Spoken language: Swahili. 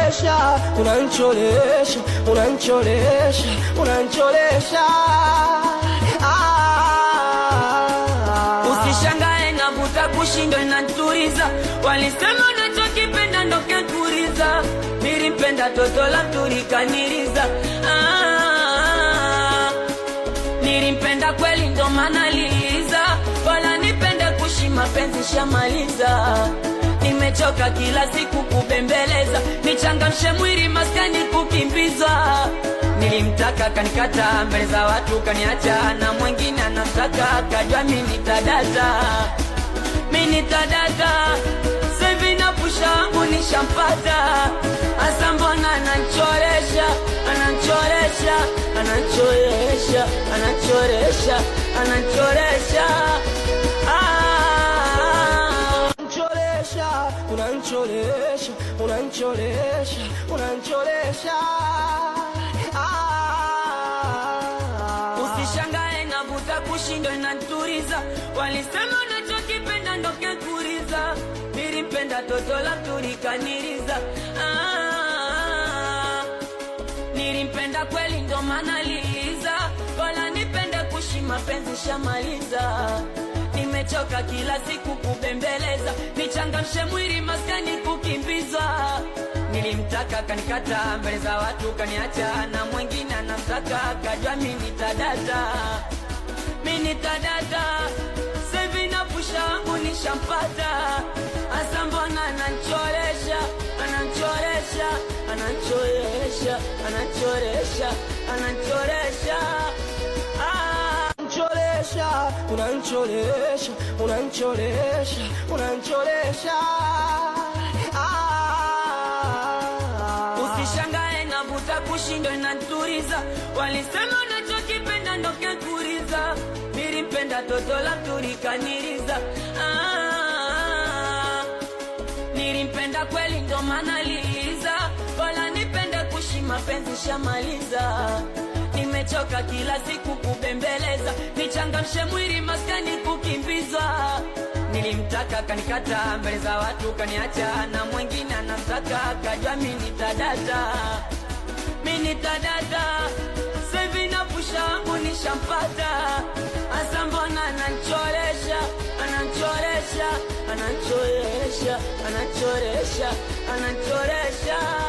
unanicholesha unanicholesha unanicholesha unanicholesha ah. Usishangae navuta kushindwa inaturiza, walisema unachokipenda ndo kekuriza. Nilimpenda toto la turikaniriza, ah, nilimpenda kweli ndo maana liiza, wala nipende kushi mapenzi shamaliza. Nimechoka kila siku kubembeleza, nichangamshe mwili maskani kukimbiza. Nilimtaka kanikata mbele za watu kaniacha, na mwingine anamtaka kajua mimi nitadata, mimi nitadata. Sasa hivi napusha wangu nishampata, hasa mbona ananchoresha, ananchoresha, ananchoresha, ananchoresha, ananchoresha ah. unanicholesha unanicholesha unanicholesha unanicholesha ah. Usishangae navuta kushindwa inaturiza, walisema unachokipenda ndo kekuriza. Nilimpenda toto la turikaniriza, ah, nilimpenda kweli ndo maana liiza, wala nipende kushi mapenzi shamaliza. Nimechoka kila siku kubembeleza, nichangamshe mwili maskani kukimbiza. Nilimtaka kanikata mbele za watu kaniacha, na mwingine anamtaka kajua mimi nitadata, mimi nitadata. Sasa hivi napusha wangu nishampata, hasa mbona ananchoresha, ananchoresha, ananchoresha, ananchoresha, ananchoresha. ah. unanicholesha unanicholesha unanicholesha unanicholesha ah. unanicholesha unanicholesha unanicholesha unanicholesha unanicholesha unanicholesha ah. Usishangae navuta kushindwa inaturiza, walisema unachokipenda ndo kekuriza. Nilimpenda toto la turikaniriza, ah, nilimpenda kweli ndo maana liiza, wala nipende kushi mapenzi shamaliza. Nimechoka kila siku kubembeleza, nichangamshe mwili maskani kukimbiza. Nilimtaka kanikata mbele za watu kaniacha, na mwingine anamtaka kajua mimi nitadata, mimi nitadata. Sasa hivi napusha wangu nishampata, hasa mbona ananchoresha, ananchoresha, ananchoresha, ananchoresha, ananchoresha